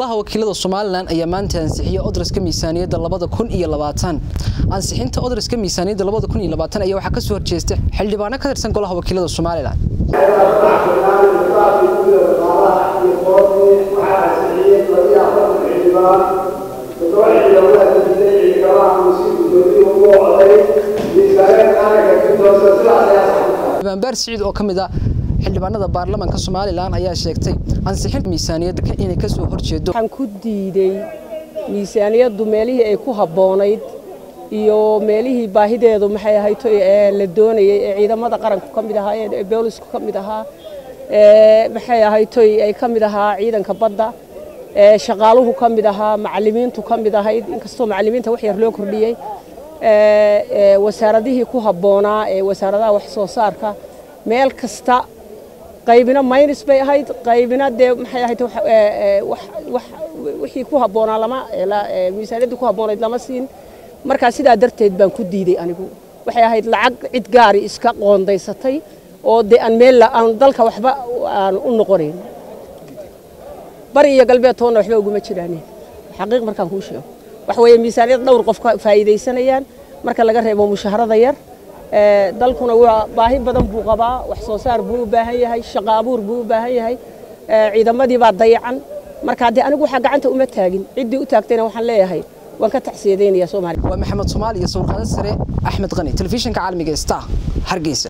golaha wakiilada somalilan ayaa maanta ansixiyey odraska miisaaniyadda labada kun iyo labaatan ansixinta odraska miisaaniyadda labada kun iyo labaatan ayaa waxaa kasoo horjeesta xildhibaano ka tirsan golaha wakiilada somalilan baanbaar siciid oo ka mid ah xildhibaanada baarlamaanka somalilan ayaa sheegtay ansixinta miisaaniyadda inay ka soo horjeedo waxaan ku diiday miisaaniyaddu meelihii ay ku habboonayd iyo meelihii baahideedu maxay ahayd la doonayay ee ciidamada qaranku ka mid ahaayeen ee boolisku ka mid ahaa maxay ahayd ay ka mid ahaa ciidanka badda shaqaaluhu ka mid ahaa macallimiintu ka mid ahayd inkastoo macallimiinta wax yar loo kordhiyey wasaaradihii ku habboonaa ee wasaaradaha wax soo saarka meel kasta qaybina minus bay ahayd qaybina dee maxay ahayd wixii ku habboonaa lama miisaaniyaddii ku habboonayd lama siin markaa sidaa darteed baan ku diiday anigu waxay ahayd lacag cid gaari iska qoondaysatay oo dee aan meel aan dalka waxba aan u noqonayn bari iyo galbeed toonna waxba uguma jiraan xaqiiq markaan kuu sheego waxa weeye miisaaniyad dhowr qof ka faa'iidaysanayaan marka laga reebo mushaharada yar dalkuna waa baahi badan buu qabaa wax soo saar buu u baahan yahay shaqo abuur buu u baahan yahay ciidamadii baa dayacan marka dee anigu waxaa gacanta uma taagin ciddii u taagtayna waxaan leeyahay waan ka tacsiyadaynayaa soomaaliya waa maxamed soomaali iyo sawirqaado sare axmed qani telefishinka caalamiga star hargeysa